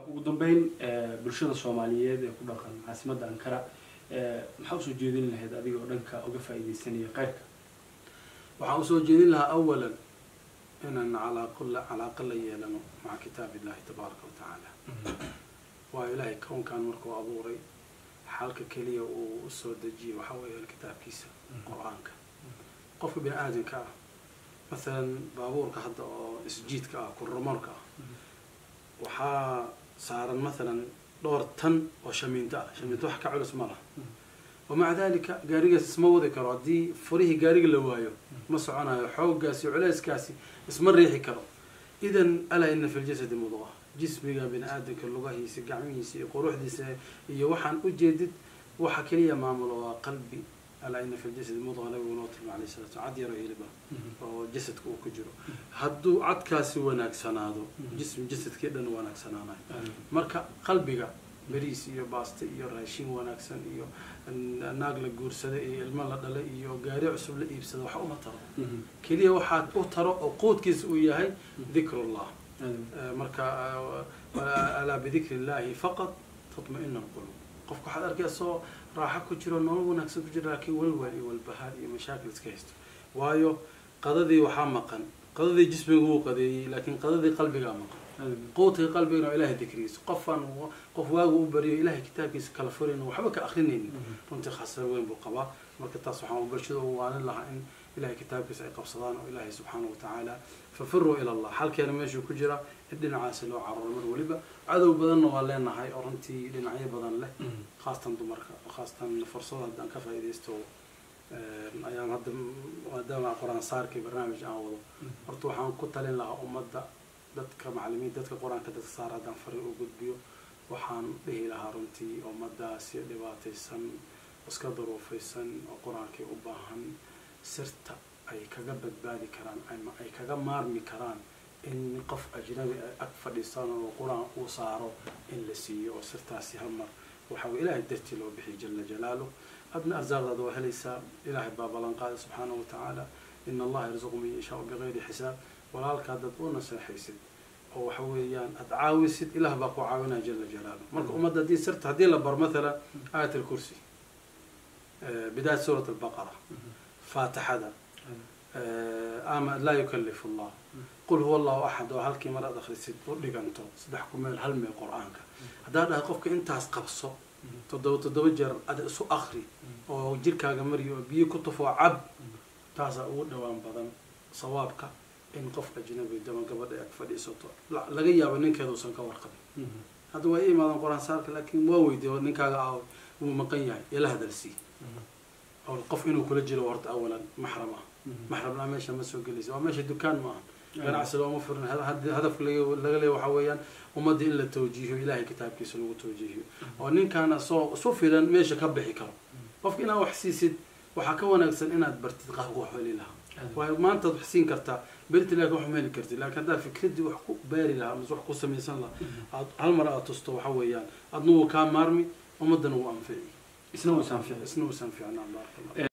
ugu dambeyn bulshada soomaaliyeed ee ku dhaqan caasimadda ankara maxaa usoo jeedin lahayd adiga oo dhanka uga faa'iidaysanaya khayrka waxaan usoo jeedin lahaa awalan inaan calaaqla calaaqa la yeelano maca kitaab illahi tabaaraka wa tacaala waa ilaahay kownkan markuu abuuray xalka keliya uu usoo dejiyay waxaa weeyaan kitaabkiisa qur-aanka qofka bini aadamka ah masalan baabuurka hadda oo isjiidka ah kurramoorka ah waxaa saaran masalan dhowr tan oo shamiinto ah shamiinto wax ka culus ma laha wamaca dalika gaarigaas isma wadi karo haddii furihii gaariga la waayo ma soconayo xooggaasi culeyskaasi isma riixi karo idan alaa ina fi ljasadi mudqa jismiga bini aadamka lugahiisa gacmihiisa iyo quruxdiisa iyo waxaan ujeedid waxa keliya maamulo waa qalbi alaa ina fi ljasadi mudqa nabigu noo tilma alayh salatu cad yaro hiliba oo jasadka uu ku jiro hadduu cadkaasi wanaagsanaado jism jasadkii dhan wanaagsanaanayo marka qalbiga beriis iyo baaste iyo raashin wanaagsan iyo naag la guursada iyo ilmo la dhalay iyo gaari cusub la iibsada wax uma taro keliya waxaa u taro oo quudkiisa uu yahay dikrullah marka alaa bidikri illahi faqad tatma-ina alqulub qofka waxaad arkaysaoo raaxo ku jiro nolol wanaagsan ku jiro laakiin walwal iyo walbahaar iyo mashaakil iska haysto waayo qadadii waxaa maqan qadadii jismiga wuu qadeeyey laakiin qadadii qalbigaa maqan quudka qalbigana waa ilahay dikrigiisa qofaan qof waagu u bariyo ilahay kitaabkiisa kala furayn waxba ka akrinaynin runtii khasar weyn buu qabaa marka taas waxaan bulshada u waanin lahaa in ilahay kitaabkiisa ay qabsadaan oo ilaahay subxaanahu watacaala fafiruu ila allah xalkeena meeshuu ku jira in dhinacaasi loo cararo mar weliba cadow badanna waa leenahay oo runtii dhinacyo badan leh khaasatan dumarka khaasatan fursada haddaan ka faa'iidaysto ayaan hadda maadaama qur-aan saarkii barnaamij aan wado horta waxaan ku talin lahaa ummadda dadka macalimiin dadka qur-aanka dadka saar haddaan farin u gudbiyo waxaan dhihi lahaa runtii ummadaasi dhibaataysan iska duruufaysan oo qur-aankii u baahan sirta ay kaga badbaadi karaan ama ay kaga maarmi karaan in qof ajnabi ay ag fadhiistaan oo qur-aan uu saaro in la siiyo oo sirtaasi hamar waxa weye ilaahay dartii loo bixiy jala jalaaluh adna arsaaqdaada waa helaysaa ilaahay baa ballan qaada subxaanahu watacaala ina allaha yarzuqu man yashaau bigayri xisaab walaalkaa dad u naseexaysid oo waxa weeyaan aad caawisid ilaah baa ku caawinaya jala jalaaluh marka ummadda haddii sirta haddii la bar mathalan aayat alkursi bidaayat suurat albaqara faatixada ama laa yukalifu allah qul huwa allahu axad oo halkii mar aad akhrisid u dhiganto saddex ku meel hal meel qur-aanka haddaa dhahay qofka intaas qabso toddoba toddoba jeer ada isu akri oo jirkaaga mariyo oo biyo ku tufoo cab taasaa ugu dhawaan badan sawaabka in qof ajnabi dama gabadha ag fadhiisato laga yaabo ninkeeda uusan ka warqabin hadda waa i imaadan qur-aan saarka laakiin waa weydiiy ninkaaga ah wuu maqan yahay ila hadalsii oo qof inuu kula jiro horta awalan maxram ah maxramna meesha ma soo gelaysa waa meesha dukaan ma aha ganacsi looma furin hadafka laga leeya waxaa weeyaan ummadda in la tawjiihiyo ilahay kitaabkiisa lagu tawjiihiyo oo ninkaana soo isu filan meesha ka bixi karo qofka inaad wax siisid waxaa ka wanaagsan inaad bartid qaabka wax heli lahaa waayo maantaad wax siin kartaa berti laakin wax ma heli kartid laakiin haddaad fikradii wax ku baari lahaa mise wax ku samaysan lahaa aad hal mar aad tusto waxa weeyaan adna wuu kaa maarmi ummaddana wuu anfici isna wuu sanfici isna wuu sanficnaa baaraka allah